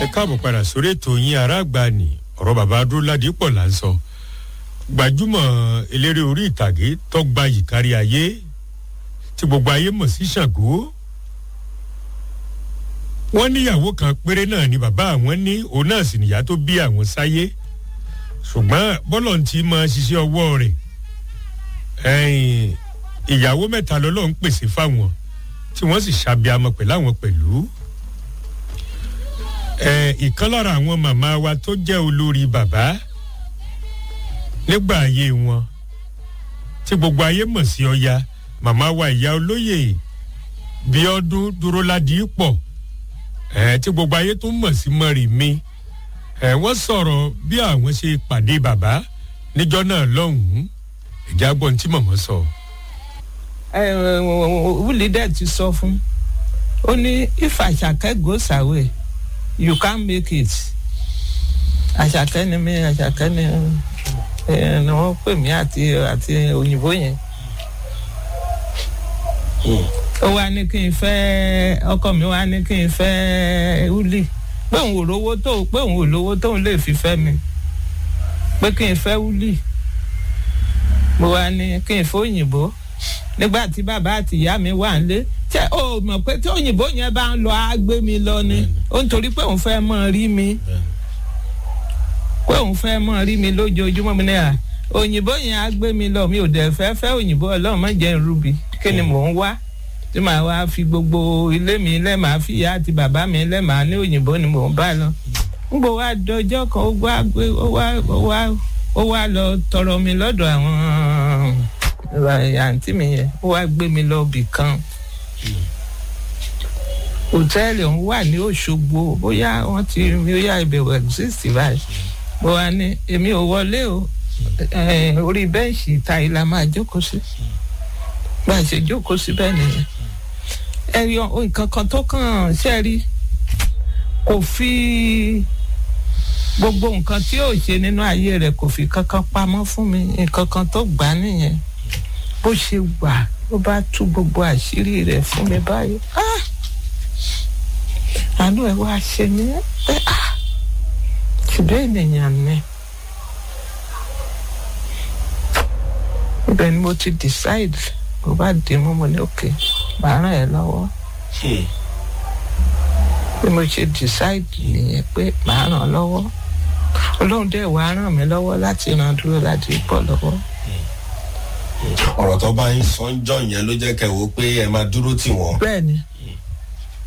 ẹ káàbọ̀ padà sórí ètò yín ará àgbà ni ọ̀rọ̀ bàbá adúládì pọ̀ là ń sọ gbajúmọ̀ eléré orí ìtàgé tọ́gba yìí kárí ayé tí gbogbo ayé mọ̀ sí ṣàgó wọ́n níyàwó kan péré náà ni bàbá àwọn ní òun náà sì nìyá tó bí àwọn sáyé ṣùgbọ́n bọ́lọ̀ ti máa ṣiṣẹ́ ọwọ́ rẹ̀ ìyàwó mẹ́ta lọ́lọ́ ń pèsè fáwọn tí wọ́n sì ṣàbíamọ pẹ̀lú àwọn pẹ̀lú ìkan lára àwọn màmá wa tó jẹ́ olórí bàbá nígbà ayé wọn tí gbogbo ayé mọ̀ sí ọya màmá wa ìyá olóyè bíọ́dún dúró ládìí pọ̀ tí gbogbo ayé tó mọ̀ sí mọ́rì mi wọ́n sọ̀rọ̀ bí àwọn ṣe pàdé bàbá níjọ́ náà lọ́hùn-ún ìjà gbọ́n tí mọ̀mọ́ sọ. wúlì dẹ́ ti sọ fún ó ní if àṣàkẹ́ goes away you can make it àṣàkẹ́ ni mí àṣàkẹ́ ni ni wọ́n pè mí àti àti òyìnbó yẹn ó wá ní kí n fẹ́ ọkọ mi wá ní kí n fẹ́ wúlì pé òun ò lówó tó pé òun ò lówó tóun lè fi fẹ́ mi pé kí n fẹ́ wúlì mo wá ní kí n fẹ́ òyìnbó nígbà tí bàbá àti ìyá mi wà nílé tẹ ó mọ̀ pé tí òyìnbó yẹn bá ń lọ á gbé mi lọ ni ó ń torí pé òun fẹ́ mọ̀ rí mi pé òun fẹ́ mọ̀ rí mi lójoojúmọ́ mi ní à òyìnbó yẹn á gbé mi lọ mi ò dẹ̀ fẹ́ fẹ́ òyìnbó ọlọ́run má jẹ́ irúbi kí ni mò ń wá tí màá wá fi gbogbo ilé mi lẹ́ màá fi ìyá àti bàbá mi lẹ́ màá ní òyìnbó ni mò ń bá lọ ń gbọ́ wá dọjọ́ kan ó wá gbé ó wá ó wá ó wá lọ tọrọ mi lọ́dọ̀ àwọn àǹtí mi yẹn ó wá gbé mi lọ bì kan hòtẹ́ẹ̀lì ọ̀hún wà ní òṣogbo bóyá wọ́n ti bóyá ìbẹ̀wò exist báyìí mo wá ní èmi ò wọlé o orí bẹ́ǹṣì ìta ìlà máa jókòó sí bá a ṣe jókòó síbẹ̀ nìyẹn ẹ̀rí nǹkan kan tó kàn ṣe rí kò fi gbogbo nǹkan tí ò ṣe nínú ayé rẹ̀ kò fi kankan pamọ́ fún mi nǹkan kan tó gbà nìyẹn bó ṣe wà ló bá tú gbogbo àṣírí rẹ̀ fún mi báyìí àánú ẹ̀ wá ṣe mí pé ṣùgbọ́n ènìyàn ni ibẹ̀ ni mo ti decide mo bá dì mú mo ní òkè màá ràn ẹ́ lọ́wọ́ bí mo ṣe decide nìyẹn pé màá ràn ọ́ lọ́wọ́ ọlọ́run dẹ̀ wá ràn mí lọ́wọ́ láti ràn dúró láti pọ̀ lọ́wọ́. ọ̀rọ̀ tó bá ń sọ ń jọ yẹn ló jẹ́ kẹ́ wo pé ẹ máa dúró tì wọ́n. bẹ́ẹ̀ni